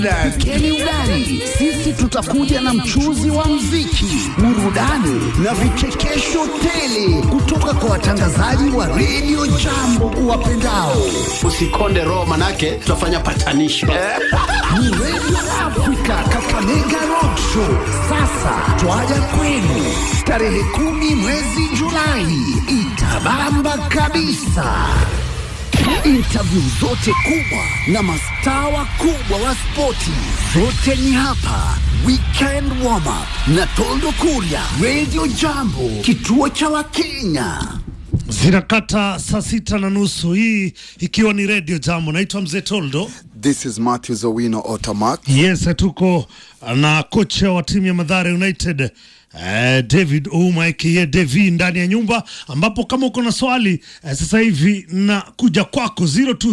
Keni Udani, sisi tutakuja na mchuzi wa mziki, burudani na vichekesho tele kutoka kwa watangazaji wa redio Jambo uwapendao. Usikonde roho, manake tutafanya patanisho Ni redio Afrika Kakamega Rock Show. Sasa twaja kwenu tarehe kumi mwezi Julai, itabamba kabisa. Interview zote kubwa na mastaa wakubwa wa spoti zote ni hapa. Weekend warm up na Toldo Kuria, Radio Jambo, kituo cha Wakenya. Zinakata saa sita na nusu, hii ikiwa ni redio Jambo. Naitwa Mzee Toldo. This is Matthew Owino Otamak. Yes, tuko na kocha wa timu ya Madhara United eh, David Ouma aka Devi ndani ya nyumba, ambapo kama uko na swali eh, sasa hivi na kuja kwako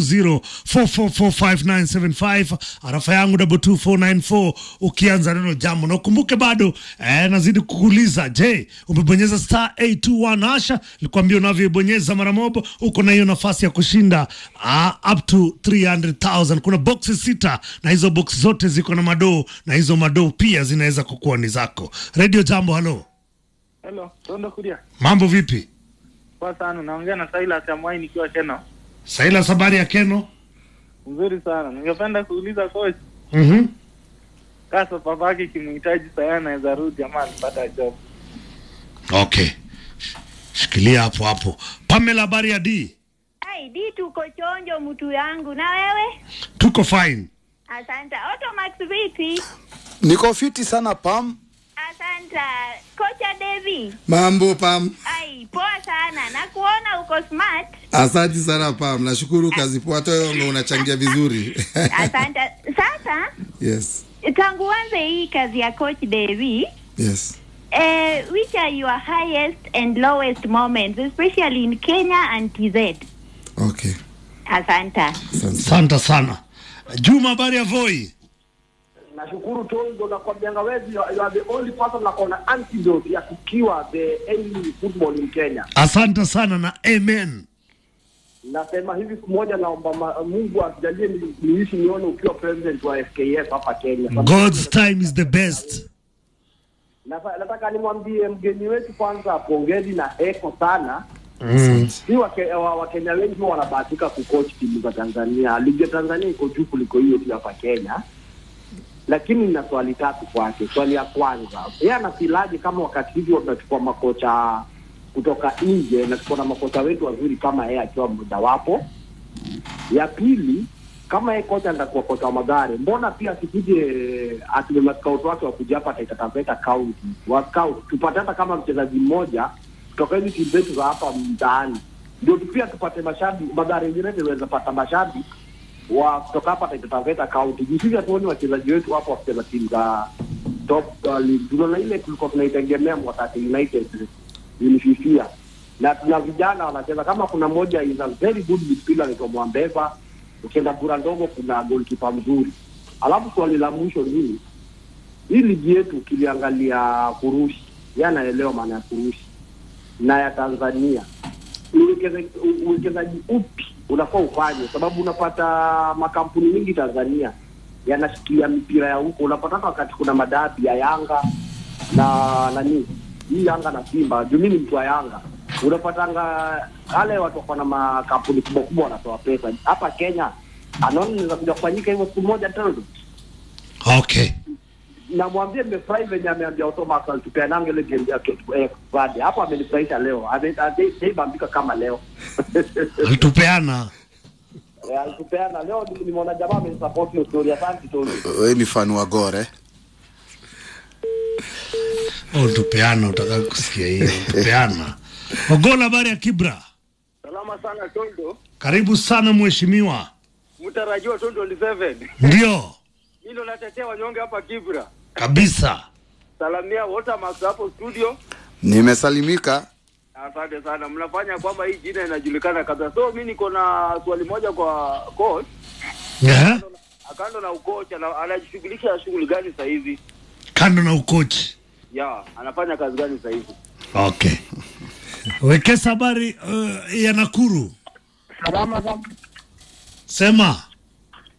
0244445975 arafa yangu 22494 ukianza neno jambo, na ukumbuke bado eh, nazidi kukuuliza, je, umebonyeza star 821 hasha? Nilikwambia unavyoibonyeza mara moja uko na hiyo nafasi ya kushinda uh, up to 300,000. Kuna boxi sita na hizo boxi zote ziko na madoo na hizo madoo pia zinaweza kukuwa ni zako. Radio Jambo, halo, Hello, Tondo Kuria. mambo vipi? Poa sana, naongea na Silas Amwai nikiwa Keno. Saila sabari ya Keno. Nzuri sana. Ningependa kuuliza coach, Mhm. kasa papake kimhitaji saya anaweza rudi ama alipata job. Okay, shikilia hapo hapo. Pamela, habari ya D? Ai, di tuko chonjo mtu yangu. Na wewe? Tuko fine. Asante. Automax vipi? Niko fiti sana Pam. Asante. Kocha Devi. Mambo Pam, Ai, poa sana. Na kuona uko smart. asante sana Pam, nashukuru kazi poa, hata wewe ndo unachangia vizuri Asante. Sasa yes, tangu uanze hii kazi ya coach Devi, yes. eh, which are your highest and lowest moments especially in Kenya and TZ? Okay, Asante. asante. Asante sana. Juma, habari ya Voi? nashukuru Tondo na kwa mjanga wetu you are- you are the only person na kona antidote ya kukiwa the enemy football in Kenya. Asante sana na amen. Nasema hivi siku moja naomba ma- Mungu atujalie ni- niishi nione ukiwa president wa FKF hapa Kenya. God's time is the best. Nasa- Nataka nimwambie mgeni wetu kwanza pongezi na heko sana. Mm. Si Wakenya wa, Wakenya wengi huwa wanabahatika kucoach timu za Tanzania. Ligi ya Tanzania iko juu kuliko hiyo tu hapa Kenya. Lakini nina swali tatu kwake. Swali ya kwanza, yeye anafilaje kama wakati hivi tunachukua makocha kutoka nje na tuko na makocha wetu wazuri kama yeye akiwa mmojawapo? Ya pili, kama yeye kocha atakuwa kocha wa Magare, mbona pia asikuje atume maskout wake wakuja hapa Taita Taveta County wa scout tupate hata kama mchezaji mmoja kutoka hizi timu zetu za hapa mtaani, ndio tu pia tupate mashabiki. Magare United inaweza pata mashabiki wa kutoka hapa Taita Taveta County. Juu sisi hatuoni wachezaji wetu hapo wakicheza timu za top uh, league. Tunaona ile tulikuwa tunaitegemea Mwatate United ilififia, na tuna vijana wanacheza kama kuna moja is a very good midfielder anaitwa Mwambeva. Ukienda bura ndogo kuna goalkeeper mzuri. Alafu swali la mwisho ni hii ligi yetu ukiliangalia kurushi, yeye anaelewa maana ya kurushi na ya Tanzania uwekeza- u- uwekezaji upi unafaa ufanye, sababu unapata makampuni mingi Tanzania yanashikilia mipira ya huko. Unapata hata wakati kuna madabi ya Yanga na nani hii Yanga na Simba, juu mimi ni mtu wa Yanga, unapatanga wale watu wako na makampuni kubwa kubwa wanatoa pesa hapa Kenya. Anaona inaweza kuja kufanyika hivyo siku moja tena Okay. namwambia nimefurahi venye ameambia Otoma alitupeananga ile game yake eh, Friday. hapo amenifurahisha leo Ame- ame- haibambika kama leo Alitupeana. Eh, alitupeana leo ni- nimeona jamaa amenisupport hiyo story asante tu Wewe ni fan wa Gore. Oh, tupeana, utaka kusikia hiyo. Tupeana. Ogola, habari ya Kibra? Salama sana Tondo. Karibu sana mheshimiwa. Mtarajiwa Tondo 27. Ndio Mimi ndo natetea wanyonge hapa Kibra. kabisa. Salamia Watermax hapo studio. Nimesalimika. Asante sana. Mnafanya kwamba hii jina inajulikana kabisa. So mimi niko na swali moja kwa coach. Yeah. Akando na ukocha ana- anajishughulisha na shughuli gani sasa hivi? Kando na ukochi. Ya, anafanya kazi gani sasa hivi? Okay. Wekesa habari uh, ya Nakuru. salama sana Sema.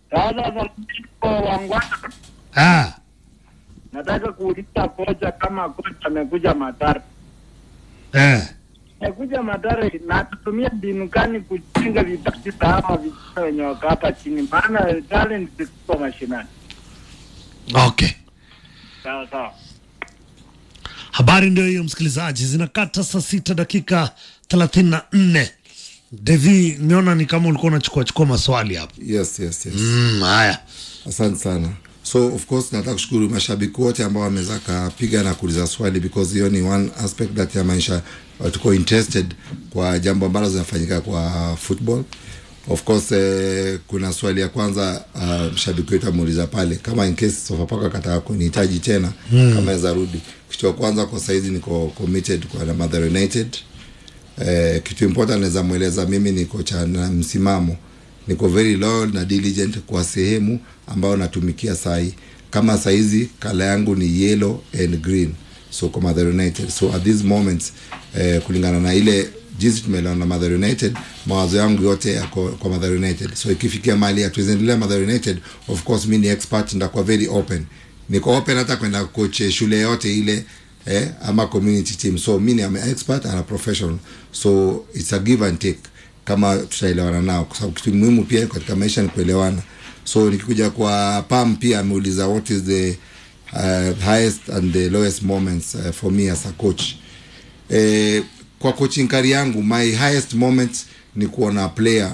Sasa kwa wangwana Ah, nataka kuuliza kocha kama kocha amekuja Mathare. eh. Amekuja Mathare na atatumia mbinu gani kujenga vipaji za hawa vijana wenye wako hapa chini, maana talent ziko mashinani. Okay. Sawa sawa. Habari ndio hiyo msikilizaji, zinakata saa sita dakika thelathini na nne. Devi, niona ni kama ulikuwa unachukua chukua maswali hapo. yes yes yes Mm, haya asante sana so of course nataka kushukuru mashabiki wote ambao wameweza kapiga na kuuliza swali because hiyo ni one aspect that ya maisha uh, tuko interested kwa jambo ambalo zinafanyika kwa football of course eh, kuna swali ya kwanza uh, mshabiki wetu ameuliza pale kama in case Sofapaka akataka kunihitaji tena mm. kama naweza rudi kitu ya kwanza kwa saizi niko committed kwa na Mathare United eh, kitu important naweza mweleza mimi niko cha na msimamo niko very loyal na diligent kwa sehemu ambayo natumikia sahi kama saizi kala yangu ni yellow and green so kwa Mathare United so at this moment eh, kulingana na ile jinsi tumeelewana na Mathare United mawazo yangu yote yako kwa Mathare United so ikifikia mali hatuwezendelea Mathare United of course mi ni expert ndakuwa very open niko open hata kwenda coach shule yote ile eh, ama community team so mi ni am expert and a professional so it's a give and take kama tutaelewana nao kwa sababu kitu muhimu pia katika maisha ni kuelewana so nikikuja kwa pam pia ameuliza what is the uh, highest and the lowest moments uh, for me as a coach eh, kwa coaching career yangu my highest moments ni kuona player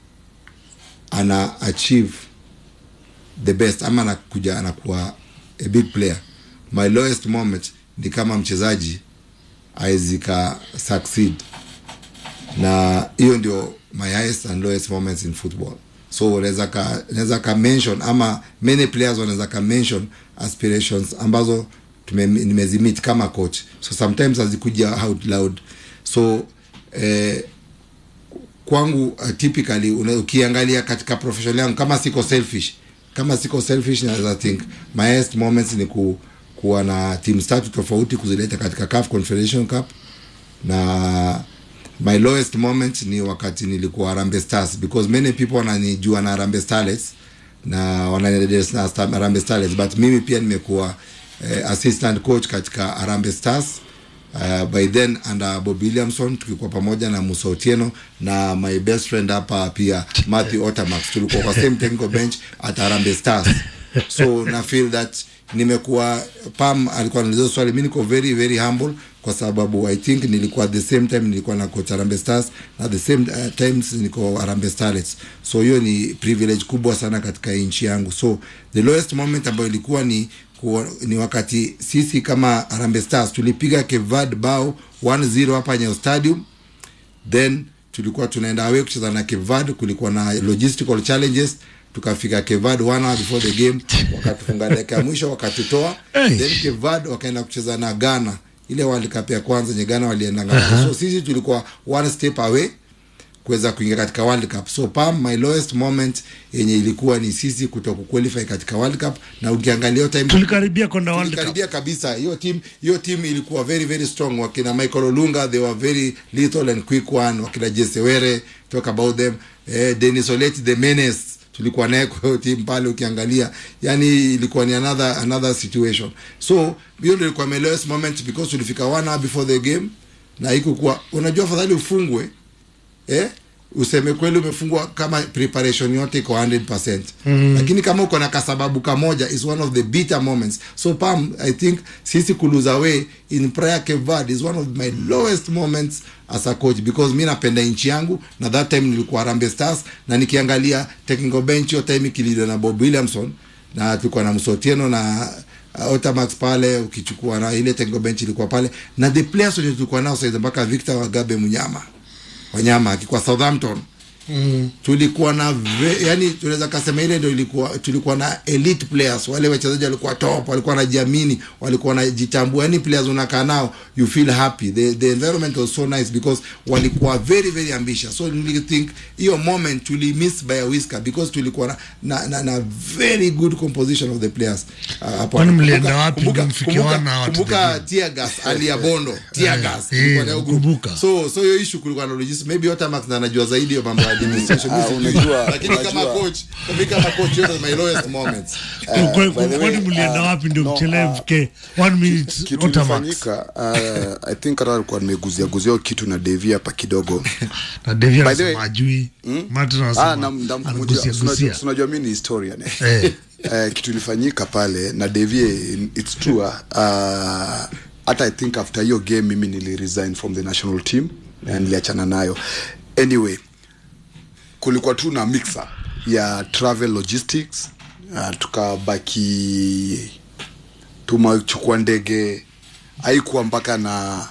ana achieve the best ama anakuja anakuwa a big player my lowest moment ni kama mchezaji aezika succeed na hiyo ndio my highest and lowest moments in football so unaweza ka naweza ka mention ama many players wanaweza ka mention aspirations ambazo tume, nimezimit kama coach so sometimes hazikuja out loud so eh, kwangu uh, typically una, ukiangalia katika profession yangu kama siko selfish kama siko selfish naweza think my highest moments ni ku, kuwa na teams tatu tofauti kuzileta katika CAF Confederation Cup na my lowest moment ni wakati nilikuwa Harambee Stars because many people wananijua na Harambee Starlets na wananidedesi na Star- Harambee Starlets but mimi pia nimekuwa eh, assistant coach katika Harambee Stars uh, by then under Bob Williamson tulikuwa pamoja na Musa Otieno na my best friend hapa pia Matthew Otamax tulikuwa kwa same technical bench at Harambee Stars so na feel that nimekuwa pam alikuwa anauliza swali mi niko very very humble kwa sababu i think nilikuwa at the same time nilikuwa na coach Harambee Stars na at the same uh, times niko Harambee Starlets so hiyo ni privilege kubwa sana katika nchi yangu so the lowest moment ambayo ilikuwa ni kuwa, ni wakati sisi kama Harambee Stars tulipiga Kevad bao 1-0 hapa Nyayo Stadium then tulikuwa tunaenda away kucheza na Kevad kulikuwa na logistical challenges tukafika Kevad one hour before the game wakatufunga dakika ya mwisho wakatutoa Hey. then Kevad wakaenda kucheza na Ghana ile World Cup ya kwanza nye Ghana walienda uh-huh. so sisi tulikuwa one step away kuweza kuingia katika World Cup. So Pam, my lowest moment yenye ilikuwa ni sisi kuto kuqualify katika World Cup, na ukiangalia hiyo time tulikaribia kwenda World Cup. tulikaribia kabisa. Hiyo team hiyo team ilikuwa very very strong. Wakina Michael Olunga they were very lethal and quick one. Wakina Jesse Were talk about them. Eh, Dennis Oleti the menace tulikuwa naye kwa hiyo team pale, ukiangalia yani ilikuwa ni another another situation. So hiyo ndio ilikuwa my lowest moment because tulifika one hour before the game na haikukuwa unajua, afadhali ufungwe eh, useme kweli umefungwa kama preparation yote iko 100% mm. lakini kama uko na kasababu kamoja is one of the bitter moments so pam i think sisi kuluza away in prior kevad is one of my lowest moments as a coach because mi napenda nchi yangu na that time nilikuwa Harambee Stars na nikiangalia technical bench hiyo time ikilidwa na Bob Williamson na tulikuwa na Msotieno na uh, Otamax pale ukichukua na ile technical bench ilikuwa pale na the players wenye tulikuwa nao saizi mpaka Victor Wagabe Munyama wanyama akikuwa Southampton mm. tulikuwa na ve, yani tunaweza kasema ile ndio ilikuwa tulikuwa na elite players wale wachezaji walikuwa top walikuwa wanajiamini walikuwa wanajitambua yani players unakaa nao you feel happy the, the environment was so nice because walikuwa very very ambitious so you think hiyo moment tuli miss by a whisker because tulikuwa na, na, na, na very good composition of the players uh, hapo. Kwani mlienda Kumbuka- wapi kumbuka- ndio mfikiwana kumbuka- watu kumbuka wengine? tear gas alia bondo tear Eh, gas eh, Tulikuwa na hiyo group. nakumbuka. so so hiyo issue kulikuwa na logistics maybe Otamax na anajua zaidi hiyo mambo ya administration Ah, mimi sijui. unajua- lakini kama unajua- coach mimi kama coach yote my lowest moments Kwa- kwa- by the way, kwani mlienda uh, wapi ndio no, mchelewe uh, mfike one minute kitu Otamax ilifanyika uh, i think hata alikuwa nimeguzia guzia hiyo kitu na devi hapa kidogo na Devi By the way- anasema ajui Martin ah, anasema nam- nam- anagusia unajua- gusia unajua- unajua mi ni historian eh. Eh. Eh, kitu ilifanyika pale na devie its true ah, hata i think after hiyo game mimi nili resign from the national team na niliachana nayo anyway kulikuwa tu na mixer ya travel logistics uh, tukabaki tumechukua ndege haikuwa mpaka na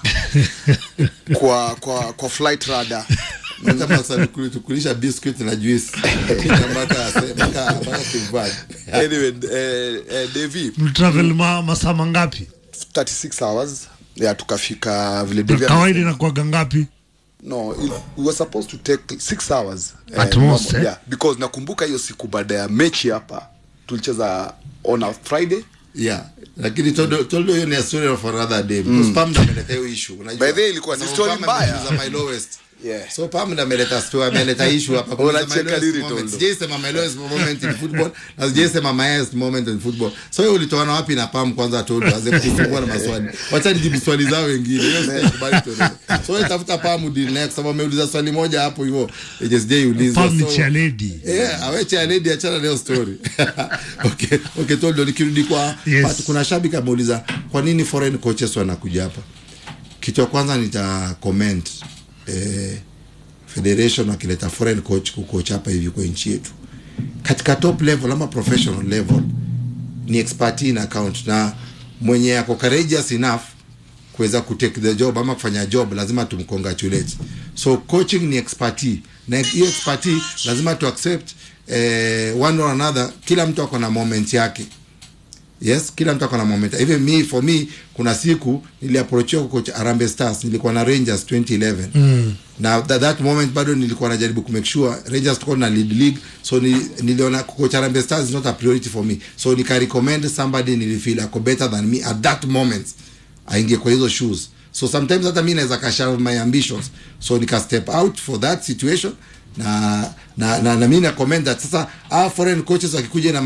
kwa kwa kwa flight radar kama sasa tukulisha biscuit na juice Kisha mpaka mpaka mpaka Kimbali. anyway eh, eh, Devi mlitravel ma, masaa mangapi 36 hours ya tukafika vile Devi kawaida amesema. inakuwaga ngapi no it, we were supposed to take six hours At eh, most, normal, eh? yeah, because nakumbuka hiyo siku baada ya mechi hapa tulicheza on a friday yeah lakini toldo toldo hiyo ni a story of another day because pam ndo ameleta hiyo issue unajua By the way, ilikuwa ni Sababu story Pam mbaya. ameuliza my lowest Yeah. so pam ndo ameleta story ameleta issue hapa Kuuliza my Unacheka lowest lini, moment. Toldo? sijaisema my lowest moment in football na sijaisema my highest moment in football so hiyo ulitoana wapi na pam kwanza toldo aze kufungua na maswali wacha nijibu swali zao wengine hiyo sitakubali toldo so wewe tafuta pam deal next sababu ameuliza swali moja hapo hivyo yenye sijaiuliza Pam ni So- chaledi Yeah, aweche aledi achana leo story okay, okay, toldo nikirudi kwa Yes. Pat, kuna shabiki ameuliza kwa nini foreign coaches wanakuja hapa kitu ya kwanza nita comment eh, federation wakileta foreign coach kucoach hapa hivi kwa nchi yetu katika top level ama professional level ni expertise na account na mwenye ako courageous enough kuweza kutake the job ama kufanya job lazima tumcongratulate so coaching ni expertise na hiyo expertise lazima tu accept eh, one or another kila mtu ako na moment yake yes kila mtu ako na moment even me for me kuna siku niliapproachiwa coach Arambe Stars nilikuwa na Rangers 2011 mm. na that, that moment bado nilikuwa najaribu kumake sure Rangers tuko na lead league so ni, niliona coach Arambe Stars is not a priority for me so nika recommend somebody nilifeel ako better than me at that moment aingie kwa hizo shoes so sometimes hata mi naweza kasha my ambitions so nika step out for that situation na na, na, na mi na comment that sasa ah, foreign coaches wakikuja na